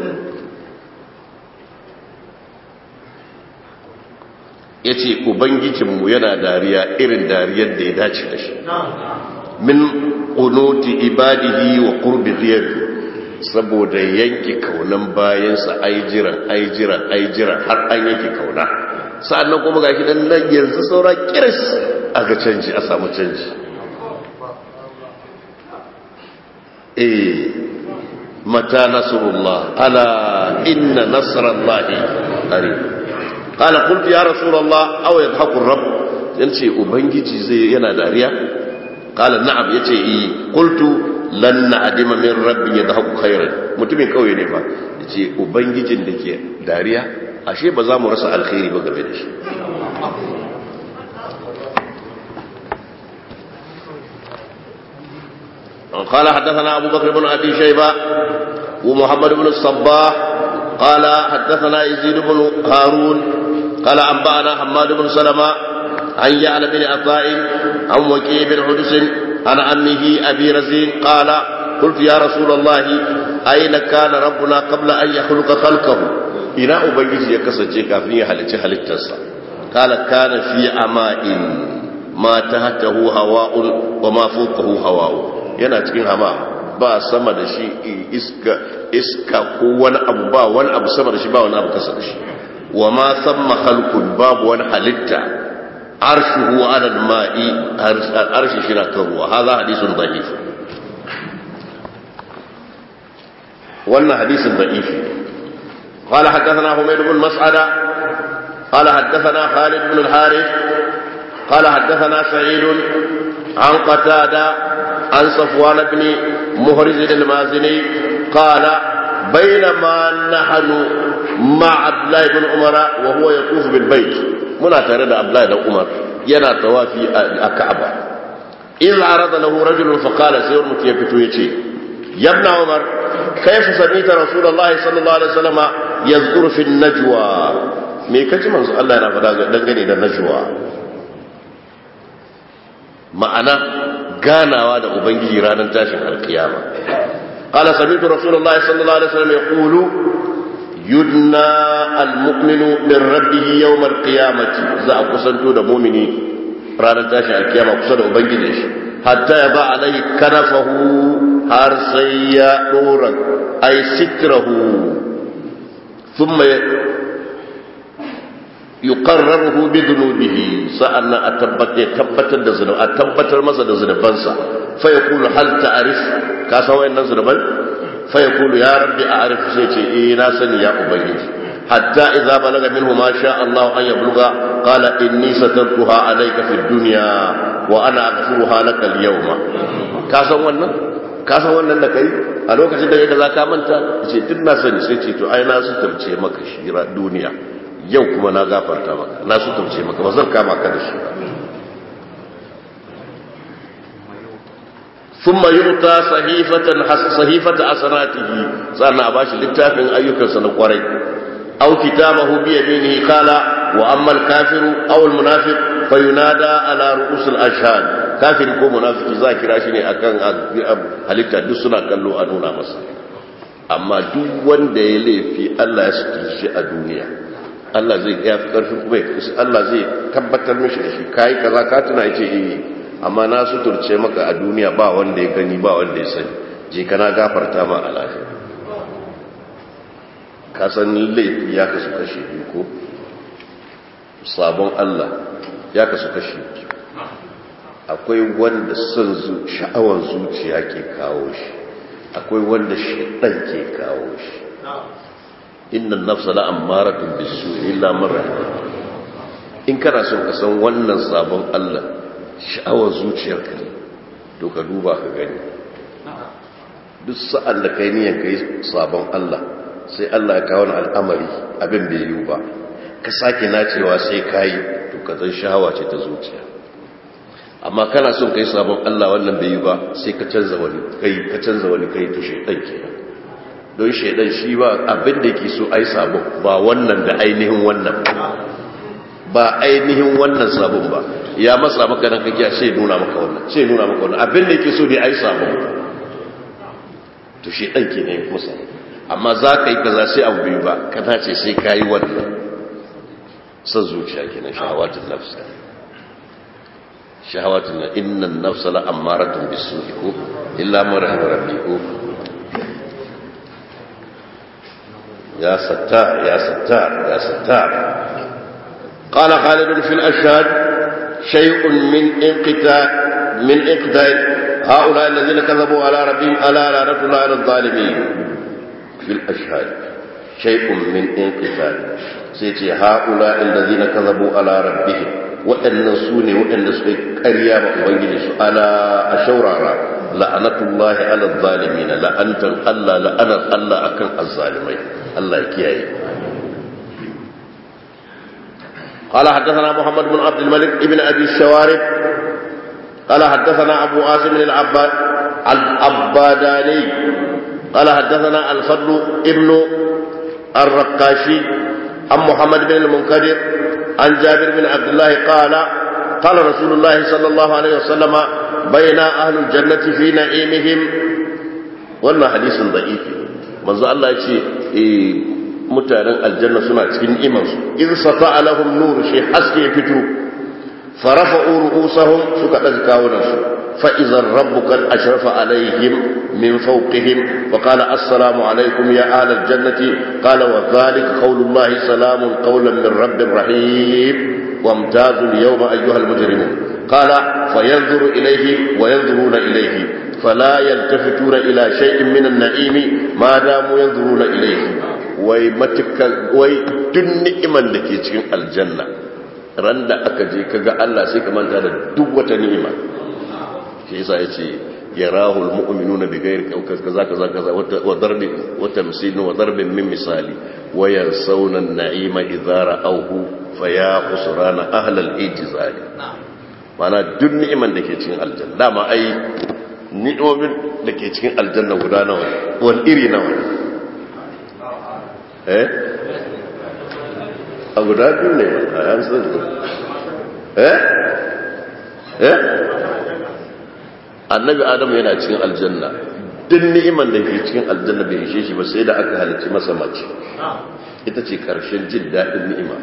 ya ce ubangijinmu yana dariya irin dariyar da ya dace da shi min ƙunoti ibadihi wa ƙurbi ziyarfi saboda yanke kaunan bayansa ai jiran ai jiran ai jiran har an yanke kauna sa'annan kuma ga nan nan yanzu saura kiris a ga canji a samu canji eh mata nasrullah ala inna nasrallahi qarib qala qultu ya rasulullah aw yadhaku rabb yace ubangiji zai yana dariya qala na'am yace yi qultu lan na'dima min rabbi yadhaku khairan mutumin kauye ne fa yace ubangijin da ke dariya ashe ba za mu rasa alkhairi ba game da shi قال حدثنا أبو بكر بن أبي شيبة ومحمد بن الصباح قال حدثنا يزيد بن هارون قال أنبأنا حماد بن سلمة عن يعلى بن عطاء عن وكيع بن حدث عن عمه أبي رزين قال قلت يا رسول الله أين كان ربنا قبل أن يخلق خلقه إلى أبيج يكسر كافين حلت حلتسا قال كان في أماء ما تحته هواء وما فوقه هواء yana cikin hama ba sama da shi iska iska ko wani abu ba wani abu sama da shi ba wani abu kasa da shi wa ma samma khalqun babu wani halitta arshuhu ala al-ma'i arshi shi na kan ruwa hadha hadithun da'if wannan hadisin da'if قال حدثنا حميد بن مسعدة قال حدثنا خالد بن الحارث قال حدثنا سعيد عن قتادة عن صفوان بن مهرز المازني قال بينما نحن مع عبد الله بن عمر وهو يطوف بالبيت منا ترى عبد الله بن عمر ينا طوافي الكعبة إذ عرض له رجل فقال سير متيفتو يتي يا ابن عمر كيف سميت رسول الله صلى الله عليه وسلم يذكر في النجوى me kaji manzo Allah yana faɗa dangane da najwa ma'ana ganawa da ubangiji ranar tashin alkiyama qala sami'tu rasulullahi sallallahu alaihi wasallam yaqulu yudna almu'minu min rabbih yawm alqiyamati za a kusanto da mu'mini ranar tashin alkiyama kusa da ubangiji shi hatta ya ba alai kanafahu har sai ya dora ay sitrahu thumma yuqarraruhu bi dhunubihi sa'anna atabbatar tabbatar da zunubi a tabbatar masa da zunubansa fa yaqulu hal ta'rif ka san wayannan zunuban fa yaqulu ya rabbi a'rif sai ce eh na sani ya ubangiji hatta idza balaga minhu ma sha Allah an yabluga qala inni satartuha alayka fid dunya wa ana aghfiruha laka al-yawma ka san wannan ka san wannan da kai a lokacin da yadda zaka manta ce duk na sani sai ce to ai na sutarce maka shi duniya yau kuma na gafarta maka na su tauce maka ba zan kama ka da shi ba thumma yuta sahifatan sahifata asanatihi sannan a bashi littafin ayyukansa na kwarai aw kitabahu bi yaminihi qala wa amma al-kafiru aw al-munafiq fayunada ala ru'us al-ashhad kafiri ko munafiki za kira shi ne akan halitta duk suna kallo a nuna masa amma duk wanda ya laifi Allah ya sutura shi a duniya Allah zai ya fi ƙarfin kuma Allah zai tabbatar mishi da shi kayi kaza ka tuna yace eh amma na suturce maka a duniya ba wanda ya gani ba wanda ya sani je kana gafarta ma a lafiya ka san laifi ya kasu kashi biyu ko sabon Allah ya kasu kashi biyu akwai wanda son sha'awan zuciya ke kawo shi akwai wanda shaitan ke kawo shi inna nafsa la ammaratun bisu illa man in kana son ka san wannan sabon Allah sha'awar zuciyarka ne to ka duba ka gani duk sa'an da kai niyan kai sabon Allah sai Allah ya kawo al'amari abin bai yiwu ba ka sake nacewa sai kai to to kazan shahawa ce ta zuciya amma kana son kai sabon Allah wannan bai yi ba sai ka canza wani kai ka canza wani kai to shedan kenan don shedan shi ba abin da yake so ai sabon ba wannan da ainihin wannan ba ainihin wannan sabon ba ya matsa maka nan kake sai nuna maka wannan sai nuna maka wannan abin da yake so dai ai sabon to shedan kenan musa amma za ka yi kaza sai abu biyu ba kana ce sai ka yi wannan san zuciya kenan shahawatun nafsa shahawatun na innan nafsa la ammaratun bisu'i ko illa man rahima rabbi ko ya sattar ya sattar ya sattar قال خالد في الأشهاد شيء من انقطاع من انقطاع هؤلاء الذين كذبوا على ربهم ألا لعنة الله على الظالمين في الأشهاد شيء من انقطاع سيتي هؤلاء الذين كذبوا على ربهم وأن سوني وأن سوني كريا وأبنجي ألا أشورارا لعنة الله على الظالمين لأنت الله لأنا الله أكن الظالمين الله يكيئي قال حدثنا محمد بن عبد الملك ابن أبي الشوارب قال حدثنا أبو عاصم العباد العباداني قال حدثنا الفضل ابن الرقاشي عن محمد بن المنكدر عن جابر بن عبد الله قال قال رسول الله صلى الله عليه وسلم بين أهل الجنة في نعيمهم wannan hadisin da'ifi manzo Allah ya ce mutanen aljanna suna cikin imansu in sata lahum nur shi haske ya fito farafa'u ru'usahum suka daga kawunansu فإذا ربك قد أشرف عليهم من فوقهم فقال السلام عليكم يا أهل الجنة قال وذلك قول الله سلام قولا من رب رحيم وامتازوا اليوم أيها المجرمون قال فينظر إليه وينظرون إليه فلا يلتفتون إلى شيء من النعيم ما داموا ينظرون إليه wai matukan wai duk ni'iman da ke cikin aljanna ran da aka je kaga Allah sai ka manta da duk wata ni'ima shi yasa yace yarahul mu'minuna bighayri kaza kaza kaza wa darbi wa tamsil wa darb min misali wa yansawna an-na'ima idza ra'awhu fa ya khusrana ahla al-ijzal mana duk ni'iman da ke cikin aljanna dama ai ni'omin da ke cikin aljanna guda nawa wani iri nawa eh a guda biyu ne a yan sun eh eh annabi adamu yana cikin aljanna duk ni'iman da ke cikin aljanna bai ishe shi ba sai da aka halicci masa mace ita ce karshen jin daɗin ni'ima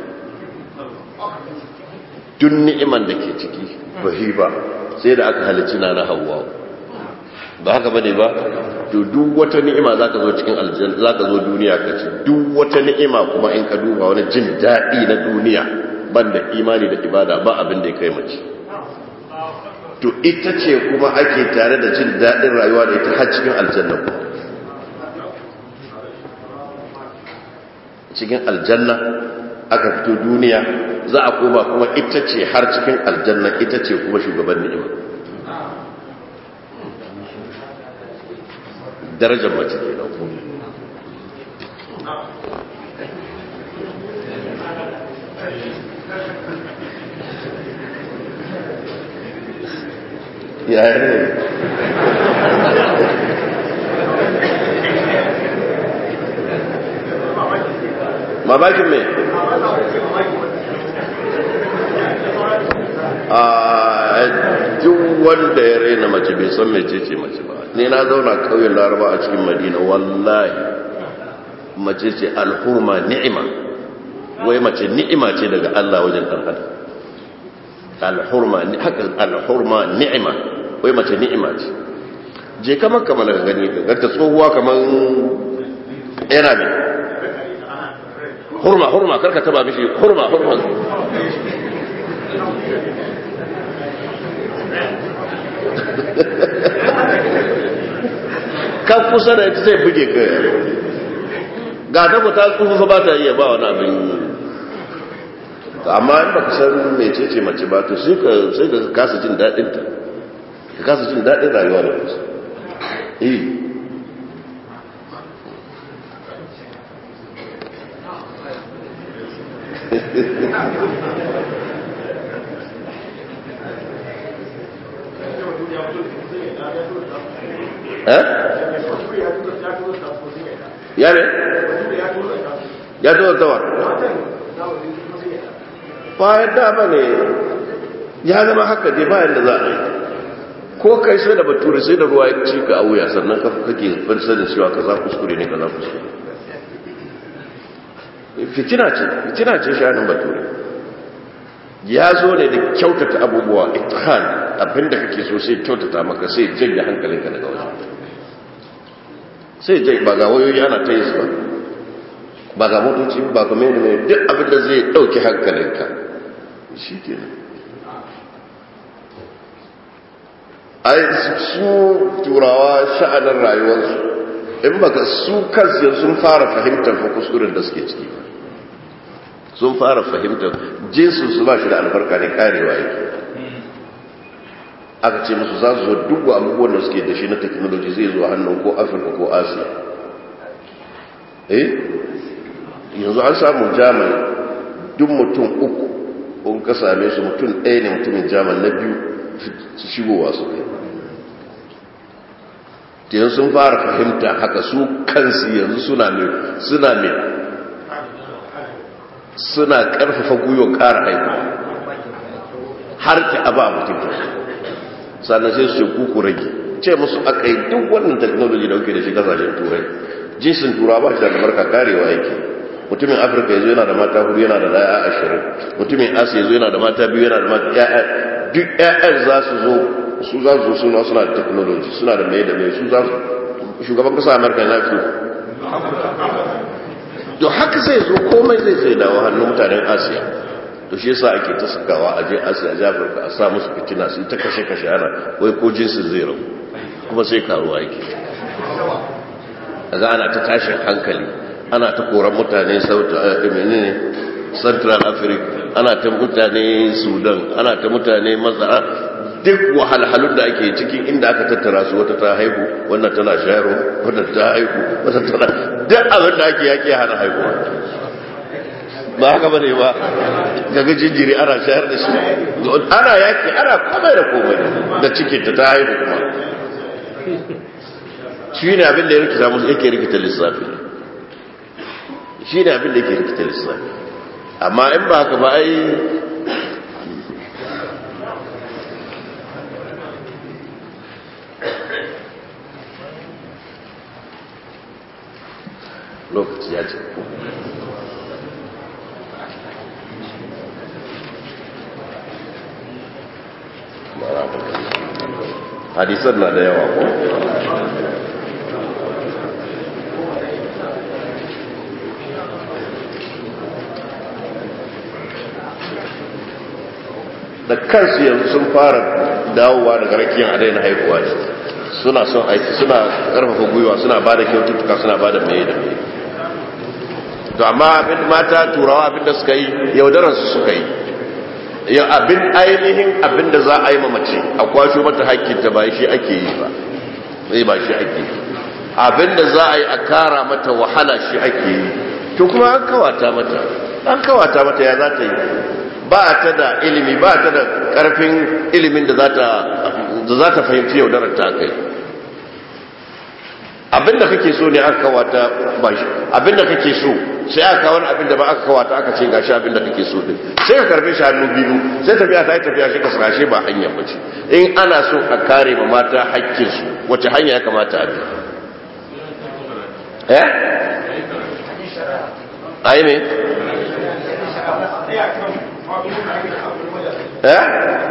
duk ni'iman da ke ciki bahi ba sai da aka halicci na na hawa ba haka bane ba to duk wata ni'ima zaka zo cikin aljanna zaka zo duniya ka ci duk wata ni'ima kuma in ka duba wani jin daɗi na duniya banda imani da ibada ba abin da ya kai mace to ita ce kuma ake tare da jin daɗin rayuwa da ita har cikin aljanna cikin aljanna aka fito duniya za a koma kuma ita ce har cikin aljanna ita ce kuma shugaban ni'ima darajar mace ke da kuma yaya ne mamakin mai a duk wanda ya raina mace bai san mai ce mace ba ni na zauna kauyen laraba a cikin madina wallahi mace ce alhurma ni'ima wai mace ni'ima ce daga Allah wajen ɗan adam alhurma haka alhurma ni'ima wai mace ni'ima ce je kamar kamar ka gani ka ganta tsohuwa kamar yana ne hurma hurma karka taba mishi hurma hurma kan kusa da ita zai buge ka ga ta ta tsufa ba ta iya ba wani abin amma in baka san mecece mace ba to sai ka sai ka kasa jin dadin ta ka kasa jin dadin rayuwa da kusa eh eh ya ne ya tura tawar bayan dama ne ya zama haka dai bayan da za a yi ko kai sai da bature sai da ruwa ya ci ka a wuya sannan kake farsa da cewa ka za kuskure ne ka za kuskure fitina ce fitina ce shanin bature ya zo ne da kyautata abubuwa ithan abinda kake so sai kyautata maka sai janye hankalinka daga waje sai janye ba ga wayoyi ana ta yi su ba ba ga motoci ba ga mai mai duk abinda zai dauki hankalinka shi ke nan ai su turawa sha'anin rayuwarsu in baka su kansu sun fara fahimtar fa kuskuren da suke ciki ba sun fara fahimtar jinsin su ba shi da albarka ne karewa yake aka ce musu za su zo duk abubuwan da suke da shi na teknoloji zai zo hannun ko afirka ko asiya eh yanzu an samu jaman duk mutum uku in ka same su mutum ɗaya ne mutumin jaman na biyu su shigowa su kai yanzu sun fara fahimta haka su kansu yanzu suna mai suna mai suna karfafa gwiwa kara haiku har ki aba mutum sannan sai su ce kuku rage ce musu aka yi duk wannan technology da kuke da shi kasashen turai jinsin turawa ba shi da albarka karewa yake mutumin afirka yanzu yana da mata hudu yana da daya ashirin mutumin asiya yanzu yana da mata biyu yana da mata ya'ya duk ya'yan za su zo su za su suna suna da technology suna da mai da mai su za su shugaban kasa amurka na fi to haka zai zo komai zai zai dawo hannun mutanen asiya to shi yasa ake ta sakawa a je asiya a afirka a sa musu fitina su ta kashe kashe ana wai ko jinsin zai rabu kuma sai karuwa yake daga ana ta tashin hankali ana ta koran mutane menene central africa ana ta mutane sudan ana ta mutane mazara duk wahalhalun da ake cikin inda aka tattara su wata ta haihu wannan tana shayarwa wannan ta haihu wata tana duk abin da ake yake hana haihuwa ba haka bane ba gaga jinjiri ana shayar da shi ana yaki ana komai da komai da cikin ta ta haihu kuma shi ne abin da ya rikita musu yake rikita lissafi shi ne abin da yake rikita lissafi amma in ba haka ba ai lokaci ya ce hadisan na da yawa ko da kansu yanzu sun fara dawowa daga rakiyar adai na haihuwa ne suna son aiki suna karfafa gwiwa suna ba da kyaututtuka suna ba da mai da mai to amma abin mata turawa abin da suka yi yaudararsu suka yi abin ainihin abin da za a yi mamace a kwasho mata hakkinta ba shi ake yi ba zai ba shi ake yi abin da za a yi a kara mata wahala shi ake yi to kuma an kawata mata an kawata mata ya za ta yi ba ta da ilimi ba ta da karfin ilimin da za ta fahimci yaudarar ta kai abinda kake so ne aka kawata ba shi abinda kake so sai aka wani abinda ba aka kawata aka ce gashi abinda kake so din sai ka karbe shi hannu biyu sai tafiya ta yi tafiya shi ka sashe ba hanya ba ce in ana so a kare ma mata hakkinsu wace hanya ya kamata a bi eh ai me eh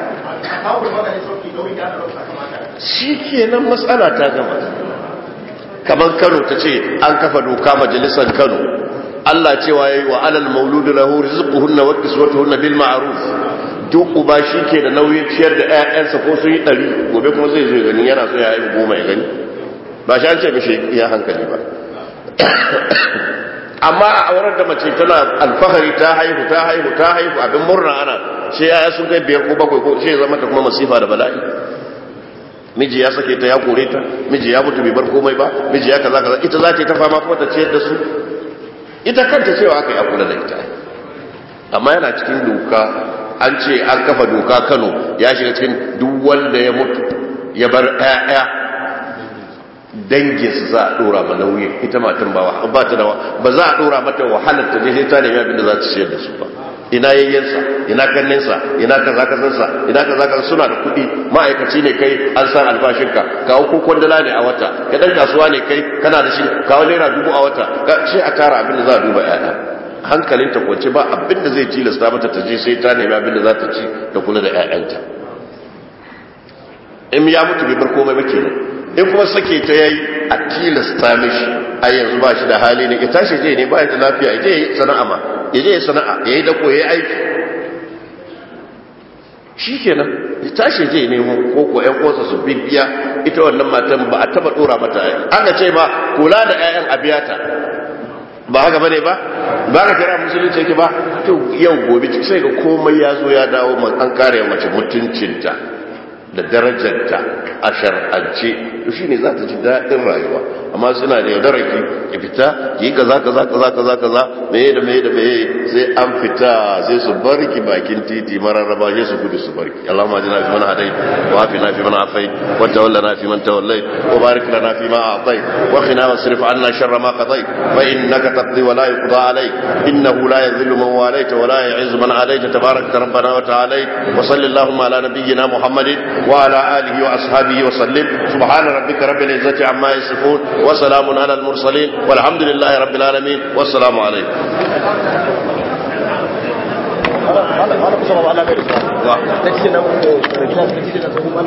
shi kenan matsala ta gama kamar kano ta ce an kafa doka majalisar kano Allah cewa yayi wa alal mauludu lahu rizquhunna wa kiswatuhunna bil ma'ruf duk uba shi ke da nauyin ciyar da ƴaƴansa ko sun yi ɗari gobe kuma zai zo gani yana so ya yi goma ya gani ba shi an ce mishi ya hankali ba amma a auren da mace tana alfahari ta haihu ta haihu ta haihu abin murna ana sai yaya sun kai biyar ko bakwai ko sai zama ta kuma masifa da bala'i miji ya sake ta ya kore ta miji ya mutu bai bar komai ba miji ya kaza kaza ita za ta yi ta fama kuma ta ciyar da su ita kanta cewa aka yi a kula da ita amma yana cikin doka an ce an kafa doka kano ya shiga cikin duk wanda ya mutu ya bar ƴaƴa danginsu za a dora ma nauyi ita matan ba ba ta da ba za a dora mata wahalar ta je sai ta nemi abin da za ta ciyar da su ba ina yayyensa ina kanninsa ina kaza kazansa ina kaza kaza suna da kuɗi ma'aikaci ne kai an san albashinka kawo ko kwandala ne a wata ka dan kasuwa ne kai kana da shi kawo naira dubu a wata sai a tara abin da za a duba ƴaƴa hankalinta kwance ba abin da zai tilasta mata ta je sai ta nemi abin da za ta ci da kula da ƴaƴanta in ya mutu bai bar komai ba kenan in kuma sake ta yayi a tilasta mishi a yanzu ba shi da hali ne ya tashi je ne ba ya da lafiya ya je yi sana'a ma ya je sana'a ya yi dako ya yi aiki shi kenan ya tashi je ne ko ko ƴan uwansa su bibiya ita wannan matan ba a taba dora mata aka ce ma kula da ƴaƴan abiyata ba haka bane ba ba ka kira musulunci yake ba to yau gobe sai ga komai ya zo ya dawo an kare mace mutuncinta da darajarta a shar'ance to shine za ta ji daɗin rayuwa amma suna da yaudarar ki ki fita ki yi kaza kaza kaza kaza kaza meye da meye da meye sai an fita sai su bar ki bakin titi mararraba sai su gudu su bar ki Allahumma ajina fi man hadait wa afina fi man afait wa tawallana fi man tawallait wa barik lana fi ma a'tait wa qina wasrif anna sharra ma qadait fa innaka taqdi wa la yuqda alayk innahu la yadhillu man walayta wa la yu'izzu man adayta tabarakta rabbana wa ta'ala wa sallallahu ala nabiyyina muhammadin وعلى آله وأصحابه وسلم سبحان ربك رب العزة عما يصفون وسلام على المرسلين والحمد لله رب العالمين والسلام عليكم Wala, wala, wala, wala, wala, wala, wala, wala, wala, wala, wala, wala, wala, wala,